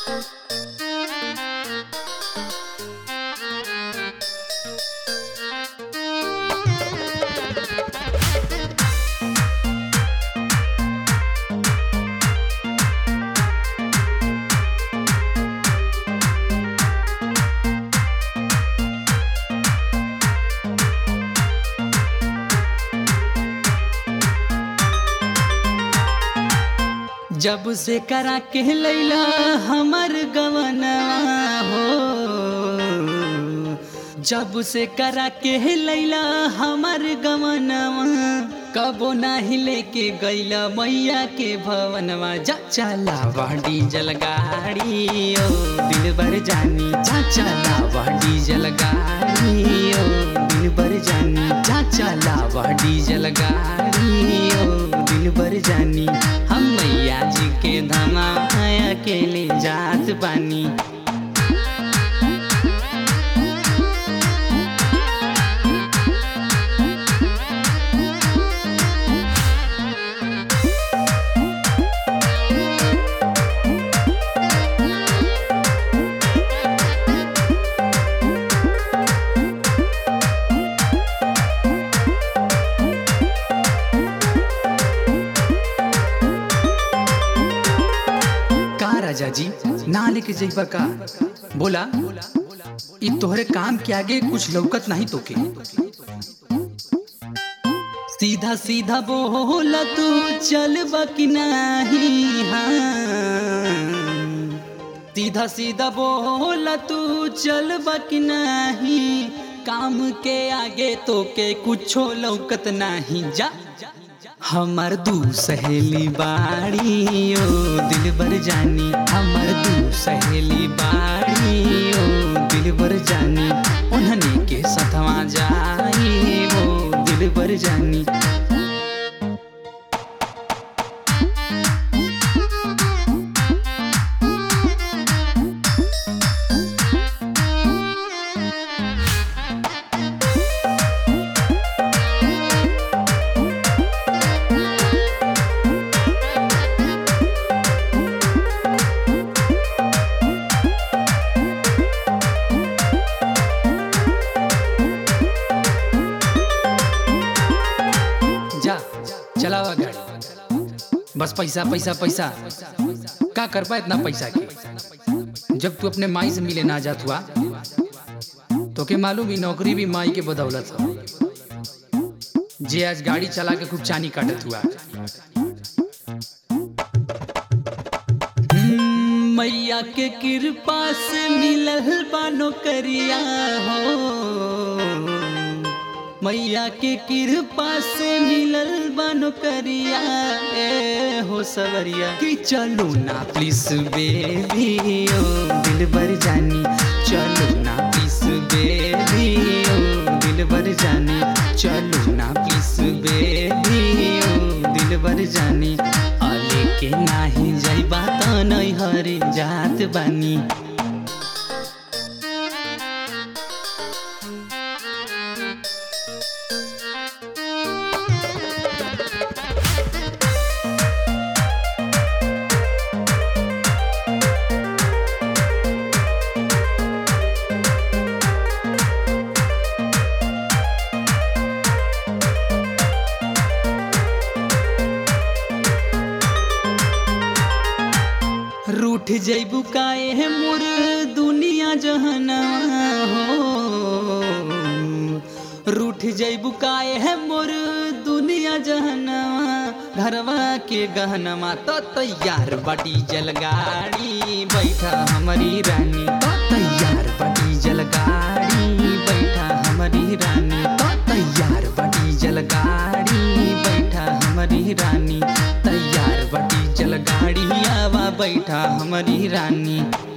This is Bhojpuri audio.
जब से करा के लैला हमर गवनवा हो जब से करा के लैला हमर गवनवा कबो नाही लेके गैला मैया के भवनवा जा चला वाडी जलगाड़ी ओ दिल भर जानी जा चला वाडी जलगाड़ी ओ दिल भर जानी जा चला वाडी जलगाड़ी ओ दिल भर जानी हम मैया जी के धमा अकेले जात बानी का राजा जी ना लेके जइबा का बोला ई तोहरे काम के आगे कुछ लौकत नहीं तोके सीधा सीधा बोला तू चल कि नहीं हाँ सीधा सीधा बोला तू चल कि नहीं काम के आगे तो के कुछो लौकत नहीं जा हमर दू सहेली बाड़ी ओ दिल बर जानी हमर दू सहेली बाड़ी ओ दिल बर जानी उन्हने के सथवा जाई ओ दिल बर जानी जा चलावा गाड़ी बस पैसा पैसा पैसा का कर पा इतना पैसा के जब तू अपने माई से मिले ना जात हुआ तो के मालूम ही नौकरी भी माई के बदौलत हो जे आज गाड़ी चला के खूब चानी काटत हुआ हम्म, मैया के कृपा से मिलल बा नौकरिया हो मैया के कृपा से मिलल बनो करिया ए हो सवरिया कि चलो ना प्लीज बेबी ओ दिल भर जानी चलो ना प्लीज बेबी ओ दिल भर जानी चलो ना प्लीज बेबी ओ दिल भर जानी अले के नाही जाइबा त नै हरे जात बानी रूठ जैबू काए है मोर दुनिया जहना हो रूठ जैबू काए है मोर दुनिया जहना घरवा के गहनमा तो तैयार बटी जलगाड़ी बैठा हमारी रानी तो तैयार बटी जलगाड़ी बैठा हमारी रानी तो तैयार बटी जलगाड़ी बैठा हमारी रानी तैयार बटी जलगाड़ी आवा बैठा हमारी रानी